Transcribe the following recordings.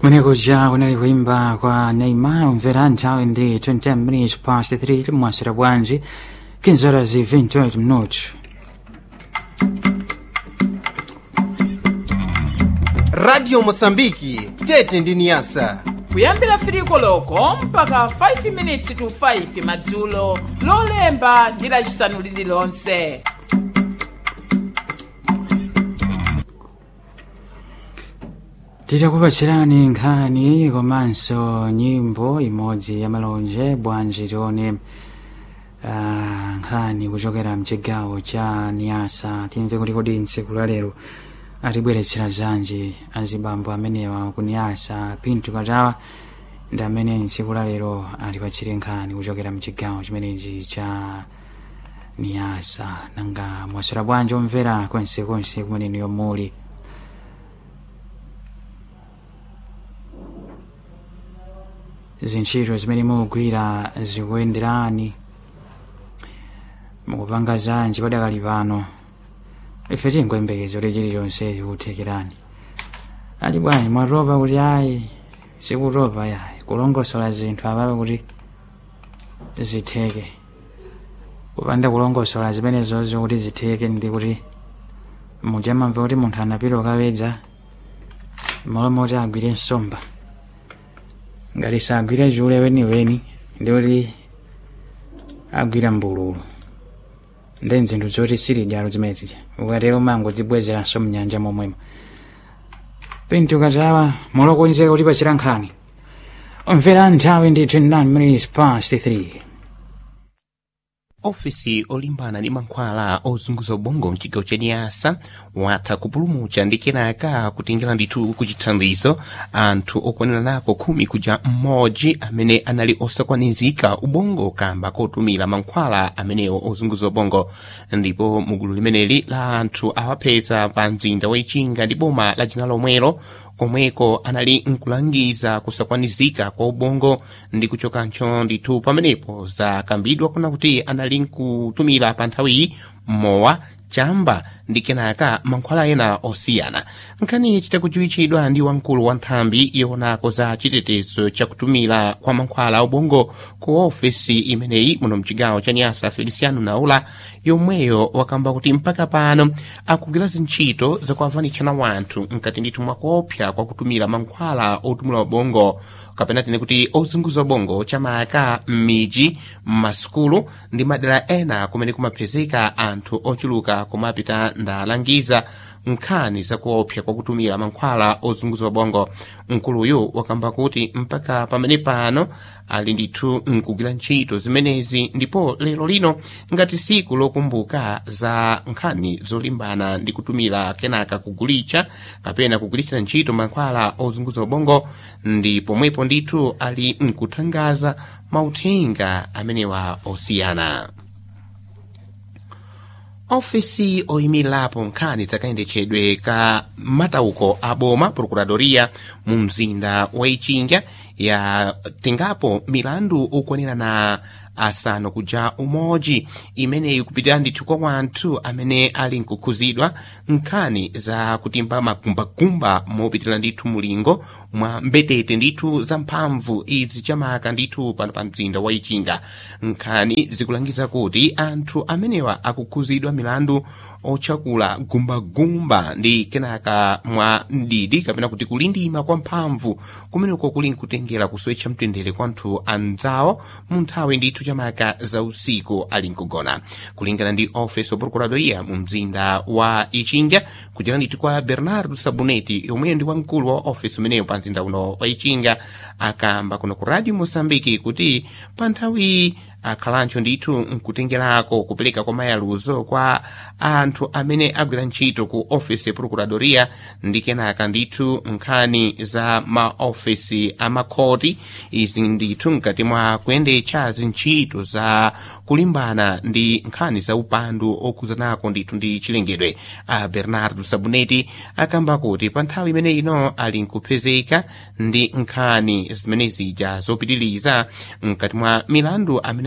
Mwenekuja kunali kuimba kwa Neymar mvera nthawi ndi 20 minutes past 3 mwasira bwanji 15 horas e 28 minutos radio mosambiki tete ndi niyasa kuyambira firiko loko mpaka 5 minutes to 5 madzulo lolemba ndi lacisanu lililonse titakupatsirani nkhani komanso nyimbo imodzi ya malonje bwanji tione ah, nkhani kuchokera mchigawo cha niyasa timve kuti kodi ntsiku la lero atibweretsera zanji azibambo amenewa ku niyasa pinto katawa ndi amene ntsiku la lero atipatsire nkhani kuchokera mchigawo chimenechi cha niyasa nanga mwasera bwanji omvera kwensekonse kumene yomuli zintchito zimene mukugwira zikuyenderani mukupanga zanji padakali pano ife tingoyembekeza kuti chilichonse chikuthekerani ati bwanji mwatopa kuti ayi sikutopa yayi kulongosola zinthu apapo kuti zitheke kupanda kulongosola zimenezozo kuti zitheke ndi kuti mujamamva kuti munthu anapita ukapedza molomoti agwire nsomba ngati sagwira chule weniweni ndi kuti agwira mbululu ndi nzinthu zoti silidyalo zimenezi ukatero mango zibwezeranso mnyanja momwemo pinto katawa mulokonzeka kuti pachira nkhani omvera nthawi ndi 29 minutes past 3 ofisi olimbana ndi mankhwala ozunguza ubongo mchigawo cha niyasa watha kupulumutsa ndi kenaka kutengera ndithu kuchithandizo anthu okwanira nako khumi kuja mmodzi amene anali osakwanizika ubongo kamba kotumira mankhwala amenewo ozunguza ubongo ndipo mugulu limeneli la anthu awapeza pa mzinda wa ichinga ndi boma la jina lomwelo komweko anali nkulangiza kusakwanizika kwa ubongo ndi kuchokancho ndithu pamenepo zakambidwa kuna kuti anali nkutumira pa nthawiyi mowa chamba ndi kenaka mankhwala ena osiyana nkhani chitakudziwitchidwa ndi wamkulu wa nthambi yonako za chitetezo chakutumira kwa mankhwala ubongo ku ofesi imeneyi muno mchigawo cha nyasa feliciano naula yomweyo wakamba kuti mpaka pano akugwira zintchito zakuavanitshana wanthu mkati ndithu mwakuopsa kwa kutumira mankhwala otumira ubongo kapena tine kuti ozunguza ubongo chamaka m'midzi m'masukulu ndi madera ena kumene kumapezeka anthu ochuluka kumapita ndalangiza nkhani zakuopsa kwa kutumira mankhwala ozunguza ubongo mkuluyu wakamba kuti mpaka pamene pano ali ndithu nkugwira ntchito zimenezi ndipo lero lino ngati siku lokumbuka za nkhani zolimbana ndi kutumira kenaka kugulitsa kapena kugulitsira ntchito mankhwala ozunguza ubongo ndi pomwepo ndithu ali nkuthangaza mauthenga amenewa osiyana ofisi oyimirapo nkhani zakayendetsedwe ka matauko a boma procuradoria mu mzinda wa ichinga yatengapo milandu okwanira na asanu kuja umodzi imeneyi kupitira ndithu kwa wanthu amene ali nkukhuzidwa nkhani za kutimba magumbagumba mopitira ndithu mulingo mwa mbetete ndithu za mphamvu izi chamaka ndithu pano pa mzinda wa ichinga nkhani zikulangiza kuti anthu amenewa akukhuzidwa milandu otchakula gumbagumba ndi kenaka mwa mdidi kapena kuti kulindima kwa mphamvu kumeneko kuli nkutengera kusowetcha mtendere kwa anthu anzawo mu nthawi ndithu chamaka za usiku ali nkugona kulingana ndi office of procuradoria mu mzinda wa ichinga kuchera ndithu kwa bernardo sabuneti yomweyo ndi wamkulu wa office umeneyo pa mzinda uno wa ichinga akamba kuno ku radio mosambiki kuti pa nthawi akhalancho ndithu nkutengerako kupereka kwa mayaluzo kwa anthu amene agwira ntchito ku ofisi ya procuradoria ndi kenaka ndithu nkhani za maofisi amakhoti izi ndithu mkati mwa kuyendetsa zintchito za kulimbana ndi nkhani za upandu okhuzanako ndithu ndi chilengedwe a bernardo sabuneti akamba kuti pa nthawi imene ino ali nkupezeka ndi nkhani zimene zija zopitiriza mkati mwa milandu amene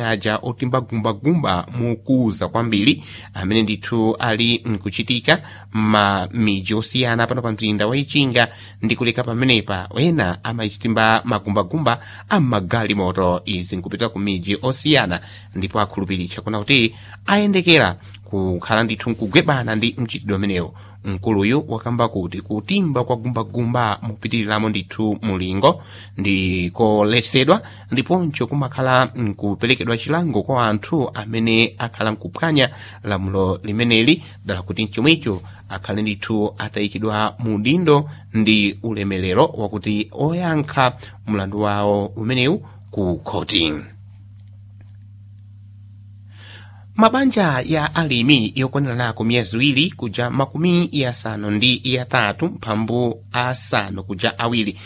amene aja otimbagumbagumba mukuza kwambiri amene ndithu ali nkuchitika ma miji osiyana pano pa mzinda wa ichinga ndi kuleka pamenepa ena amachitimba magumbagumba ammagalimoto izi nkupita ku miji osiyana ndipo akhulupiritsa kuna kuti ayendekera kukhala ndithu nkugwebana ndi mchitidwe umenewu mkuluyu wakamba kuti kutimba kwa gumbagumba mupitiriramo ndithu mulingo ndi koletsedwa ndiponso kumakhala nkuperekedwa chilango kwa anthu amene akhala nkuphwanya lamulo limeneli dala kuti mchomwecho akhale ndithu atayikidwa mu dindo ndi ulemerero wakuti oyankha mlandu wawo umenewu ku khoti mabanja ya alimi yokwanirana miyezi iwiri kuja makumi yasanu ndi yatatu mphambu asanu kuja awiri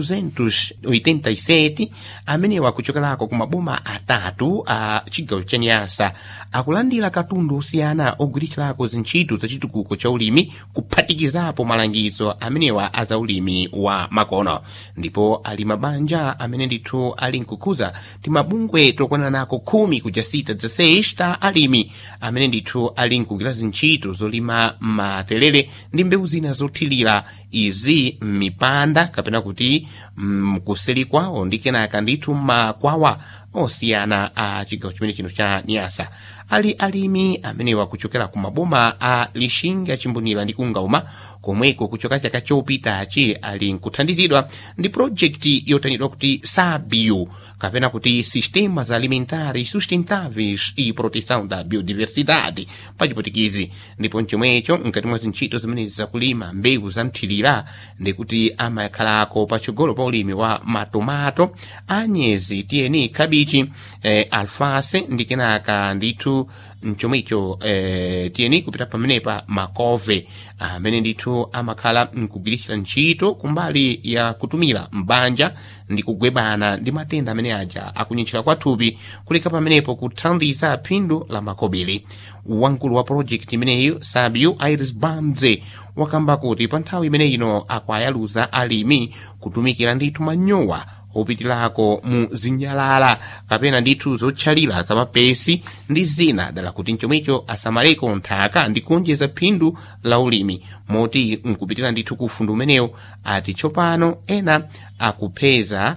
287 amenewa kuchokerako ku maboma atatu a chigawo cha nyasa akulandira katundu osiyana ogwiritsirako zintchito za chitukuko cha ulimi kuphatikizapo malangizo amenewa a za ulimi wa makono ndipo ali mabanja amene ndithu ali nkukhuza ti mabungwe tokwanirako khumi kuja sita za sexta ali alimi amene ndithu ali nkugwira zintchito zolima materere ndi mbewu zina zothirira izi m'mipanda kapena kuti mkuseri kwawo ndi kenaka ndithu makwawa osiyana a chigawo chimene chino cha niyasa ali alimi amenewa kuchokera ku maboma a lixinga chimbonera ndi kungauma komweko kuchoka chaka chopitachi ali nkuthandizidwa ndi projekti yotanidwa kuti sabiu kapena kuti sistemas alimentares sustentáveis e proteção da biodiversidade pachipotikizi ndipo mchomwecho mkati mwa zintchito zimenezi zakulima mbewu zamthirira ndikuti amakhalako patsogolo pa ulimi wa matomato anyezi tiyeni kabichi eh, alfase ndi kenaka ndithu mchomwecho eh, tiyeni kupita pamenepa makove amene ndithu amakhala nkugwiritsira ntchito kumbali ya kutumira mbanja ndi kugwebana ndi matenda amene aja akunyitchira kwathupi kuleka pamenepo kuthandiza phindu la makobiri wamkulu wa projekti imeneyi sabiu iris bamze wakamba kuti pa nthawi imene ino akwayaluza alimi kutumikira ndithu manyowa opitirako mu zinyalala kapena ndithu zotchalira zamapesi ndi zina dala kuti mchomwecho asamaleko nthaka ndi kuonjeza phindu la ulimi moti nkupitira ndithu ku ufundi umenewu ati tsopano ena akupeza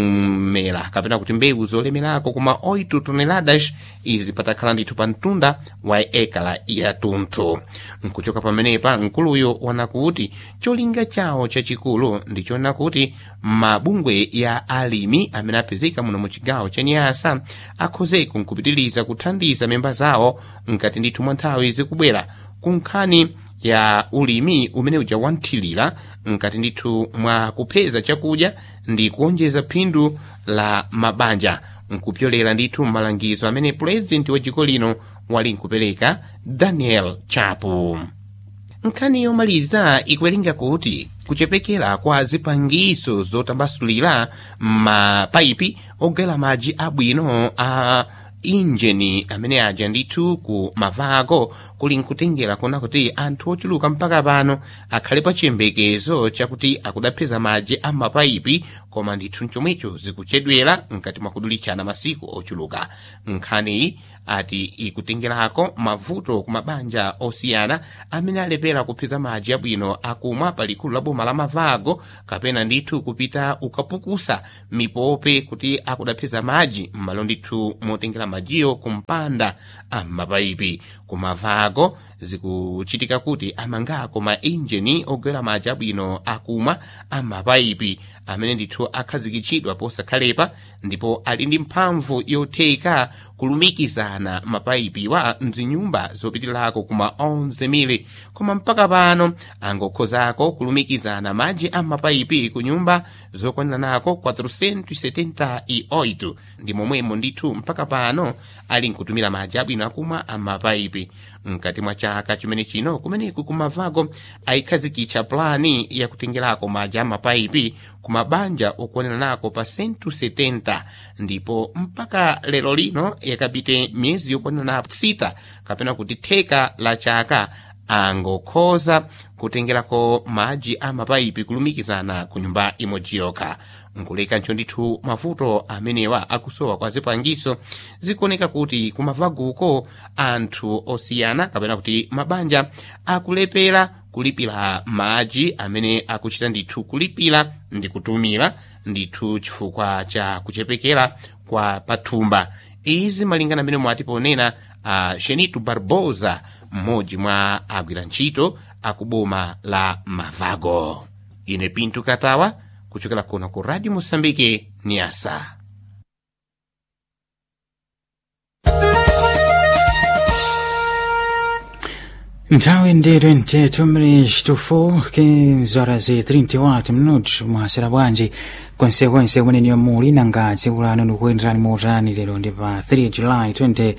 mmera kapena kuti mbewu zolemerako kuma 8 toneladas izi patakhala ndithu pa mtunda wa ekala yatunthu nkuchoka pamenepa mkuluyo wana kuti cholinga chawo chachikulu ndichoona kuti mabungwe ya alimi amene apezeka muno mu chigawo cha nyasa akhozeko nkupitiriza kuthandiza memba zawo mkati ndithu mwa nthawi zikubwera kunkhani ya ulimi umene uja wanthilira mkati ndithu mwa kupeza chakudya ndi kuonjeza phindu la mabanja nkupyolera ndithu malangizo amene purezidenti wa dziko lino wali nkupereka daniel chapo nkhani yomaliza ikuwerenga kuti kuchepekera kwa zipangiso zotambasulira mapaipi ogera madzi abwino a injini amene aja ndithu ku mavako kuli nkutengera kuona kuti anthu ochuluka mpaka pano akhale pa chiyembekezo chakuti akudapeza madzi a mapaipi koma ndithu mchomwecho zikuchedwera mkati mwa kudulitsana masiku ochuluka nkhaniyi ati ikutengerako mavuto ku mabanja osiyana amene alepera kupeza madzi abwino akumwa pa likulu la boma la mavago kapena ndithu kupita ukapukusa mipope kuti akudapeza madzi m'malo ndithu motengera madziyo kumpanda am'mapaipi ku mavago zikuchitika kuti amangako ma injini ogwera madzi abwino akumwa am'mapaipi amene ndithu akhazikitsidwa posakhalepa ndipo ali ndi mphamvu yotheka kulumikizana mapaipiwa mzinyumba zopitirako kuma 11 koma mpaka pano angokhozako kulumikizana madzi a mapaipi ku nyumba zokwaniranako 478 ndi momwemo ndithu mpaka pano ali nkutumira madzi abwino akumwa a mapaipi mkati mwa chaka chimene chino kumeneku kumavago ayikhazikitsa plani yakutengerako madzi a mapaipi ku mabanja okwaniranako pa 170 ndipo mpaka lero lino yakapite miyezi yokwanirana sita kapena kuti theka la chaka angokhoza kutengerako madzi a mapaipi kulumikizana ku nyumba imodzi yokha nkulekanso ndithu mavuto amenewa akusowa kwa zipangiso zikuoneka kuti kumavaguko anthu osiyana kapena kuti mabanja akulepera kulipira madzi amene akuchita ndithu kulipira ndi kutumira ndithu chifukwa cha kuchepekera kwa pathumba izi malingana amene mwati ponena a uh, genito barbosa mmodzi mwa agwira ntchito akuboma la mavago ine pinto katawa kuchokera kuno ku radio mosambike niasa nthawi ndi 28 mlix tufu 15 horas e 34 minutos mwasera bwanji konsekonse kumene muli nanga tsiku lanu likuyenderani motani lero ndi pa 3 july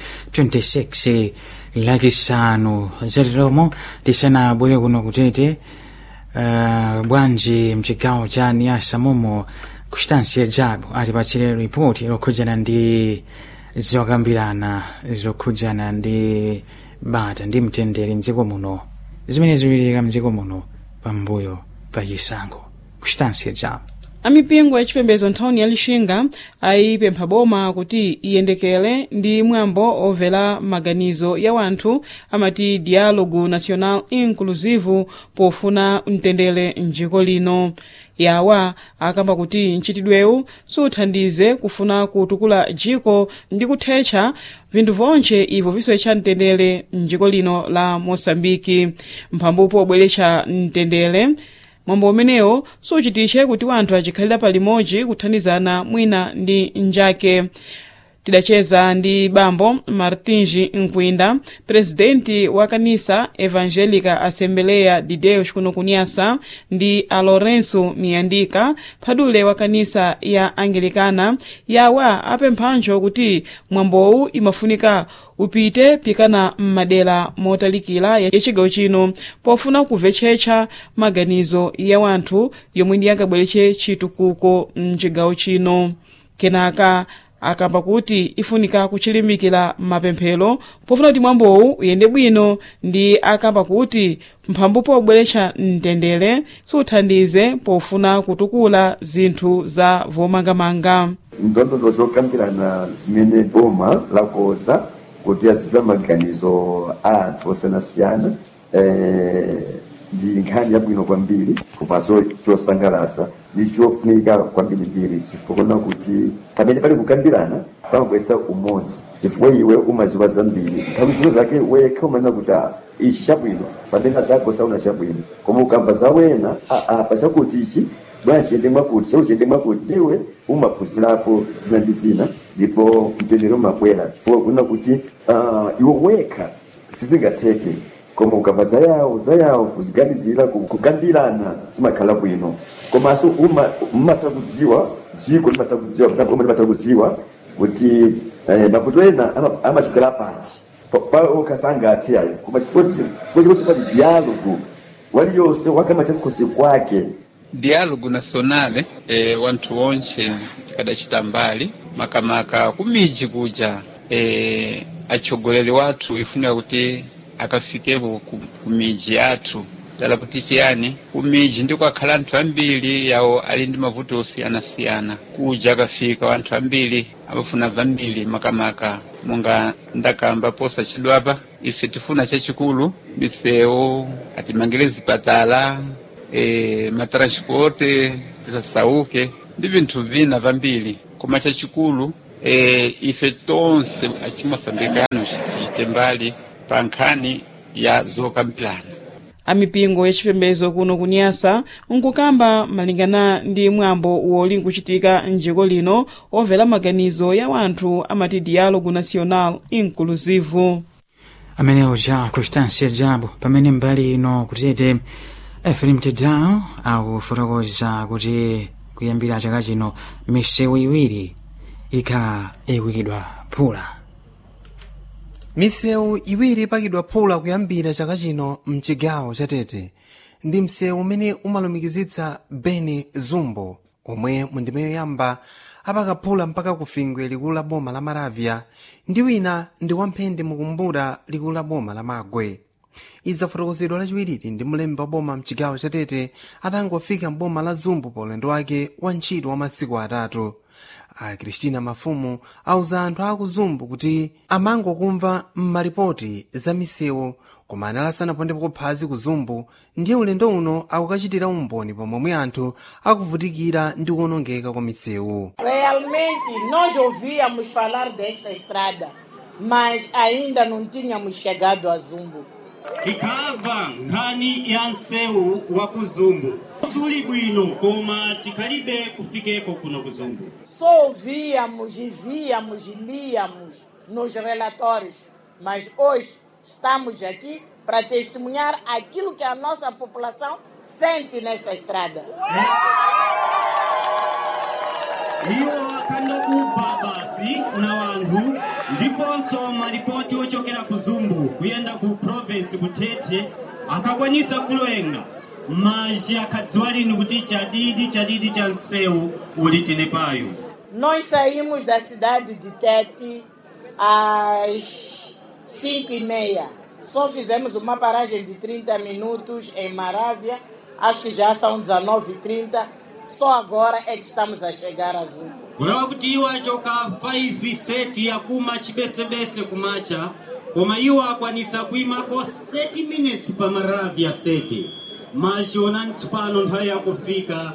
2026 lachisanu zatiromo tisanabwere kuno kutete uh, bwanji mchigawo cha niasa momo kuchitansiya jabu atipatsire ripoti lokhudzana ndi zokambirana zokhudzana ndi bata ndi mtendere mdziko muno zimene zikuchitika mdziko muno pambuyo pa chisankho kuchitansiya jabu amipingo ya chipembedzo nthawini ya lixinga ayipempha boma kuti iyendekele ndi mwambo omvera maganizo ya wanthu amati dialogo national inclusive pofuna mtendere mdziko lino yawa akamba kuti mchitidwewu suthandize kufuna kutukula dziko ndi kuthetsa vinthu vonse ibvo visowecha mtendere mdziko lino la mosambiki mphambupo obweretsa mtendere mwambo umenewo suchitiche kuti wanthu achikhalira palimodzi kuthandizana mwina ndi njake tidacheza ndi bambo martinji nkwinda presidenti wa kanisa evangelica assembleia de deus kuno kunyasa ndi a lourenço miyandika phadule wa kanisa ya angilikana yawa apemphanjo kuti mwambowu imafunika upite pikana m'madera motalikira ya chigawo chino pofuna kumvetsetsa maganizo ya wanthu yomwe ndi angabweretse chitukuko mchigawo chino kenaka akamba kuti ifunika kuchilimikira mapemphero pofuna kuti mwambowu uyende bwino ndi akamba kuti mphambu pobweretsa mtendere suthandize pofuna kutukula zinthu za vomangamanga ndondondo zokambirana zimene boma lakoza kuti azive maganizo a anthu osiyanasiyana eh, ndi nkhani yabwino kwambiri komanso chosangalatsa ndi chofunika kwambirimbiri chifukwa kuti pamene pali kukambirana pamabweretsa umodzi chifukwa iwe umaziwa zambiri nthawi zino zake wekha umanena kuti "Ah, ichi chabwino pamene zako sauna chabwino koma ukamva za wena aa pachakuti ichi bwana chiyende mwakuti cheu chiyende mwakuti ndiwe umaphunzirapo zina ndi zina ndipo mtendere umabwera chifukwa kunena kuti ah, iwe wekha sizingatheke koma ukamva za yawo za yawo kuziganizira ku- kukambirana zimakhala bwino komanso uma- mumata kudziwa dziko limata kudziwa omwe limata kudziwa kuti eh, mavuto ena ama- amachokera pati ukasangathe ayo koma chifukwa chikuti pali dialogo waliyonse wakama chamkhosi kwake dialogo nasionale e, wanthu onse tikadacita mbali makamaka kumiji kuja e, atsogoleri wathu ifunika kuti akafikepo ku- kumiji yathu dala kuti chiyani kumiji ndiko akhala anthu ambiri yawo ali ndi mavuto osiyanasiyana kuja akafika wanthu ambiri amafuna vambiri makamaka monga ndakamba posa chidwapa ife tifuna chachikulu misewu atimangire zipatala e, matransporte tisasauke ndi vinthu vina vambiri koma chachikulu e, ife tonse achimosambikano chite mbali pa nkhani ya zokambirana amipingo ya chipembedzo kuno kunyasa nkukamba malingana ndi mwambo woli nkuchitika mdziko lino omvera maganizo ya wanthu amati dialogo national inclusive amenewo ja constância jabo pamene mbali ino kutete efrem tedao akufotokoza kuti kuyambira chaka chino misewu iwiri ikhala ikuyikidwa phula misewu iwiri ipakidwa phula kuyambira chaka chino mchigawo chatete ndi msewu umene umalumikizitsa beni zumbo omwe mundimeyo yamba apakaphula mpaka kufingwe likulu la boma la maravya ndi wina ndi wamphende mukumbura likulu la boma la magwe idzafotokozedwa lachiwiriri ndi mlembi wa boma mchigawo chatete atangofika mboma la zumbu pa ulendo wake wa ntchito wa masiku atatu a kristina mafumu auza anthu aku zumbu kuti amangokumva m'malipoti za misewu koma analasanapondeko phazi ku zumbu ndiye ulendo uno akukachitira umboni pomwe anthu akuvutikira ndi kuwonongeka kwa misewu Realmente, nós ouvíamos falar desta estrada, mas ainda não tínhamos chegado a Zumbo. tikabva nkhani ya msewu wa kuzumbu suli bwino koma tikhalibe kufikeko kuno kuzumbu Só ouvíamos e víamos e líamos nos relatórios, mas hoje estamos aqui para testemunhar aquilo que a nossa população sente nesta estrada. iwo akhandokubva basi na wanthu ndiponso malipoti ochokera ku zumbu kuyenda ku province kuthethe akakwanisa kulowenga maji akhadziwa lini kuti chadidi chadidi cha msewu uli tenepayo Nós saímos da cidade de Tete às 5 e meia. Só fizemos uma paragem de 30 minutos em Marávia. Acho que já são 19h30. Só agora é que estamos a chegar a Zumbo. kulawa kuti iwo achoka 5 seti yakuma chibesebese kumacha koma iwo akwanisa kuyimako 30 minutes pa maravya seti machiona tsopano nthawi yakufika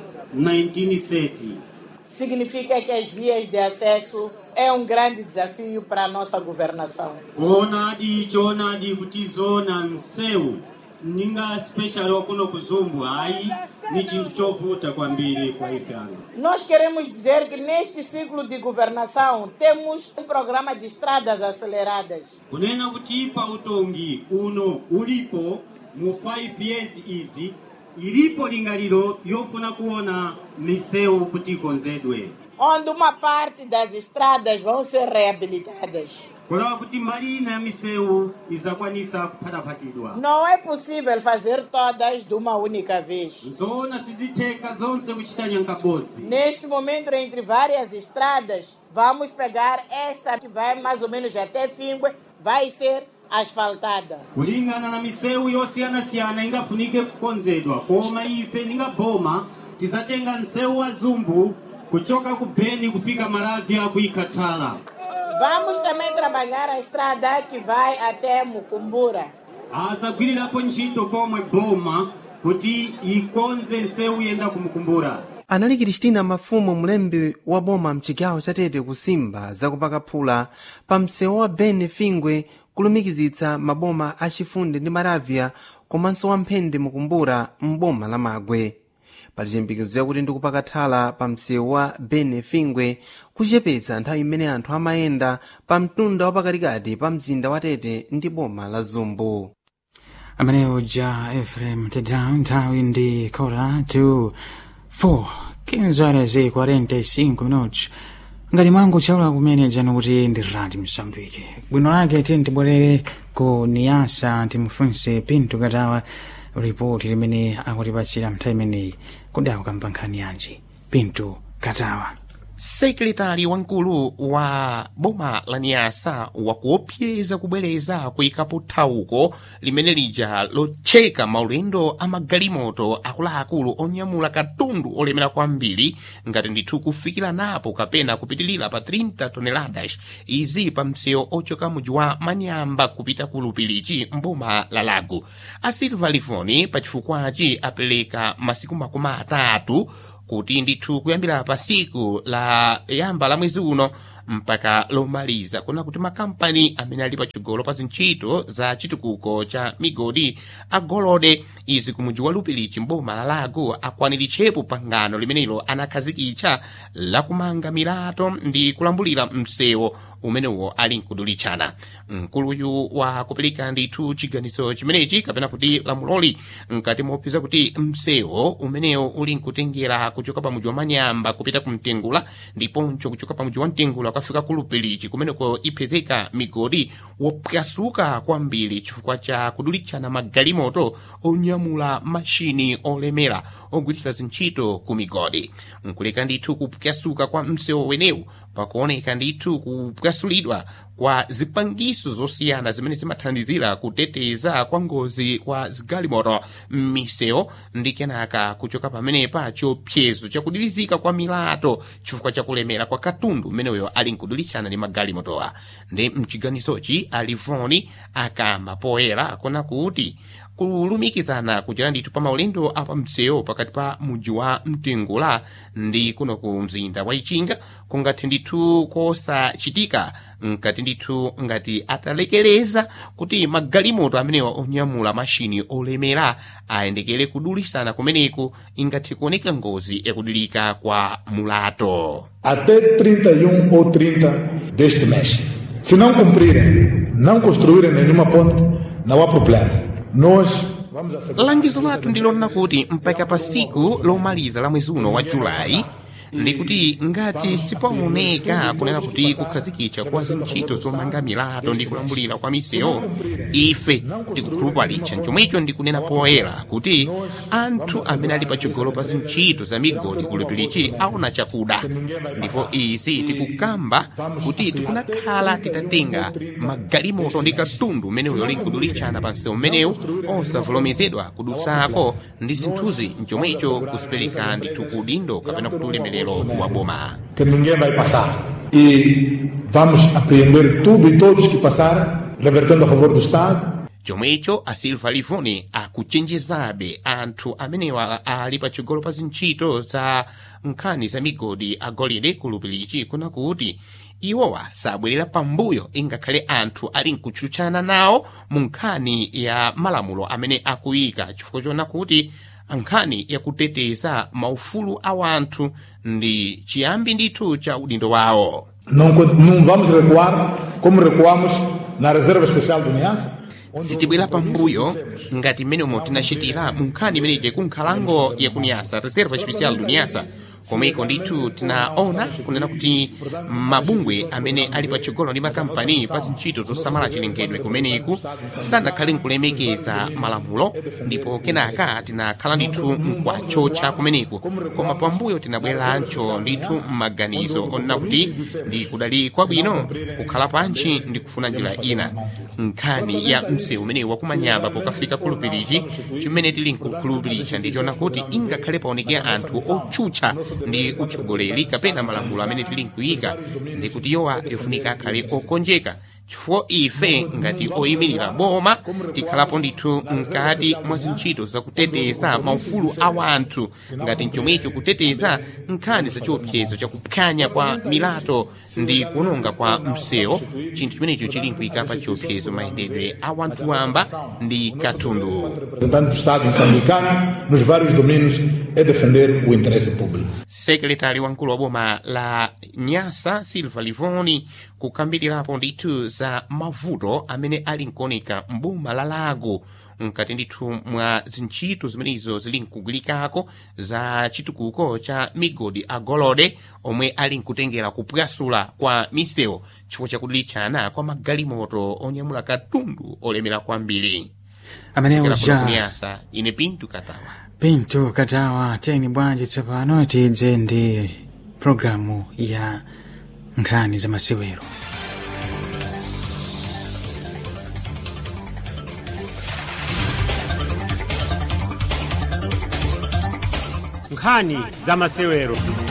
19 seti Significa que as vias de acesso é um grande desafio para a nossa governação. kuonadi choonadi kuti zona msewu ninga special wakuno kuzumbu hayi ni chinthu chovuta kwambiri kwa ife ano Nós queremos dizer que neste ciclo de governação temos um programa de estradas aceleradas. kunena kuti pa utongi uno ulipo mu 5 years izi ilipo lingaliro yofuna kuona misewu kuti ikonzedwe onde uma parte das estradas vão ser reabilitadas. kulawa kuti mbali ina ya misewu izakwanisa kuphataphatidwa Não é possível fazer todas de uma única vez. zoona sizitheka zonse kuchita nyankabodzi Neste momento, entre várias estradas, vamos pegar esta que vai mais ou menos até Fingue, vai ser asfaltada. kulingana na misewu yosiyanasiyana ingafunike kukonzedwa koma ife ninga boma tizatenga msewu wa zumbu kuchoka ku beni kufika maravya kuikatala Vamos também trabalhar a estrada que vai até Mucumbura. azagwirirapo ntchito pomwe boma kuti ikonze nsewu yenda kumukumbura anali kristina mafumu mlembi wa boma mchigawo chatete kusimba zakupaka phula pa msewu wa bene fingwe kulumikizitsa maboma achifunde ndi maravya komanso wamphende mukumbura m'boma la magwe pali chiyembekezo yakuti ndikupaka thala pa msewu wa bene fingwe kuchepetsa nthawi imene anthu amayenda pa mtunda wapakatikati pa mzinda wa tete ndi boma la zumbu amenewo ja efrem tedown nthawi ndi kora to 4 15 horas e 45 minutos ngati mwangu chaula kumene jano kuti ndi radi msambike bwino lake ti ntibwerere ku niyasa timufunse pinto katawa ripoti limene akutipatsira nthawi imeneyi kodi akukamba nkhani yanji pinto katawa sekretari wamkulu wa boma la niyasa wakuopseza kubwereza kuyikapo thawuko limene lija lotcheka maulendo a magalimoto akuluakulu onyamula katundu olemera kwambiri ngati ndithu kufikira napo kapena kupitilira pa 30 toneladas izi pa msewu ochoka muji wa manyamba kupita ku lupilichi mboma la lago a silva livoni pachifukwachi apereka masiku makumi atatu kuti ndithu kuyambira pa siku la yamba la mwezi uno mpaka lomaliza kuna kuti makampani amene ali pachigolo pa zintchito za chitukuko cha migodi agolode izi kumuji wa lupilichi mboma la lago akwaniritchepo pangano limenelo anakhazikitsa lakumanga milato ndi kulambulira msewu umenewo ali nkudulitchana mkuluyu wa kupereka ndithu chiganizo chimenechi kapena kuti lamuloli mkati mopeza kuti msewu umenewo uli nkutengera kuchoka pa muji wa manyamba kupita ku mtengula ndiponso kuchoka pa muji wa mtengula ukafika ku lupilichi kumeneko ipezeka migodi wopwasuka kwambiri chifukwa cha kudulitchana magalimoto onyamula mashini olemera ogwirira zintchito ku migodi nkuleka ndithu kupwasuka kwa msewu wenewu pakuoneka ndithu kupwasulidwa kwa zipangiso zosiyana zimene zimathandizira kuteteza kwa ngozi kwa zigalimoto m'misewu ndi kenaka kuchoka pamenepa chiopsezo chakudirizika kwa milato chifukwa chakulemera kwa katundu mmeneyo ali nkudulitsana ndi magalimotowa ndi mchiganizochi alivoni akamba poyera kona kuti kulumikizana kuchera ndithu pa maulendo apa msewu pakati pa mudzi wa mtengula ndi kuno ku mzinda wa ichinga kungathe ndithu kosachitika nkati ndithu ngati atalekereza kuti magalimoto amenewa onyamula mashini olemera ayendekere kudulisana kumeneku ingathe kuoneka ngozi yakudilika kwa mulato até 31 ou 30 deste mês. Se não cumprirem, não construírem nenhuma ponte, não há problema. Nós vamos assegurar. langizo lathu ndilonena kuti mpaka pa siku lomaliza la mwezi uno wa julayi ndikuti ngati sipaoneka kunena kuti kukhazikitsa kwa zintchito zomanga milato ndi kulambulira kwa misewu ife tikukhulupalitsa chomwecho ndikunena poyera kuti anthu amene ali patsogolo pa zintchito za migodi kulupirichi aona chakuda ndipo izi tikukamba kuti tikunakhala titatenga magalimoto ndi katundu umenewu yoli nkudulitsana pa msewu mmenewu osavomerezedwa kudutsako ndi zinthuzi mchomwecho kuzipereka ndithu udindo kapena kuti ulemerero wa boma que ninguém vai passar. E vamos apreender tudo e todos que passarem, revertendo a favor do Estado. chomwecho a silva livoni akuchenjezabe anthu amenewa ali patsogolo pa zintchito za nkhani za migodi agolide kulupirichi kuna kuti iwowa sabwerera pambuyo ingakhale anthu ali nkutchutchana nawo mu nkhani ya malamulo amene akuyika chifukwa chona kuti nkhani yakuteteza maufulu a wanthu ndi chiyambi ndithu cha udindo wawo Não, con- não vamos recuar como recuamos na Reserva Especial do Niassa. sitibwera pambuyo ngati mmenemo tinachitira mu nkhani imeneyi kunkhalango yakuniyasa reserva especial do niyasa komweko ndithu tinaona kunena kuti mabungwe amene ali patsogolo ndi makampani pa zintchito zosamala chilengedwe kumeneku sanakhale nkulemekeza malamulo ndipo kenaka tinakhala ndithu mkwatchotcha kumeneku koma pambuyo tinabwerancho ndithu m'maganizo onena kuti ndi kudali kwabwino kukhala pantchi ndi kufuna njira ina nkhani ya msewu umenewu wakumanyamba pokafika kulupirichi chimene tili nkukhulupiricha ndichona kuti ingakhale paonekera anthu otchutcha ndi utsogoleri kapena malamulo amene tili nkuyika ndi kuti yowa yofunika akhale okonjeka chifukwa ife ngati oyimirira boma tikhalapo ndithu mkati mwa zintchito zakuteteza maufulu a wanthu ngati mchomwecho kuteteza nkhani zachiopsezo chakuphwanya kwa milato ndi kuononga kwa msewu chinthu chimenecho chili nkuyika pa chiopsezo mayendedwe a wanthu wamba ndi katundu representante do Estado moçambicano nos vários domínios é defender o interesse público. sekretari wamkulu wa boma la nyasa silva livoni kukambirirapo ndithu za mavuto amene ali nkuoneka mboma la lago mkati ndithu mwa zintchito zimenezo zili nkugwirikako za chitukuko cha migodi agolode omwe ali nkutengera kupwasula kwa misewu chifukwa chakudulitchana kwa magalimoto onyamula katundu olemera kwambiri amenewo Kuchokera kuno ja kunyasa ine pintu katawa pinto katawa teni bwanji tsopano tidze ndi programu ya nkhani za masewero nkhani za masewero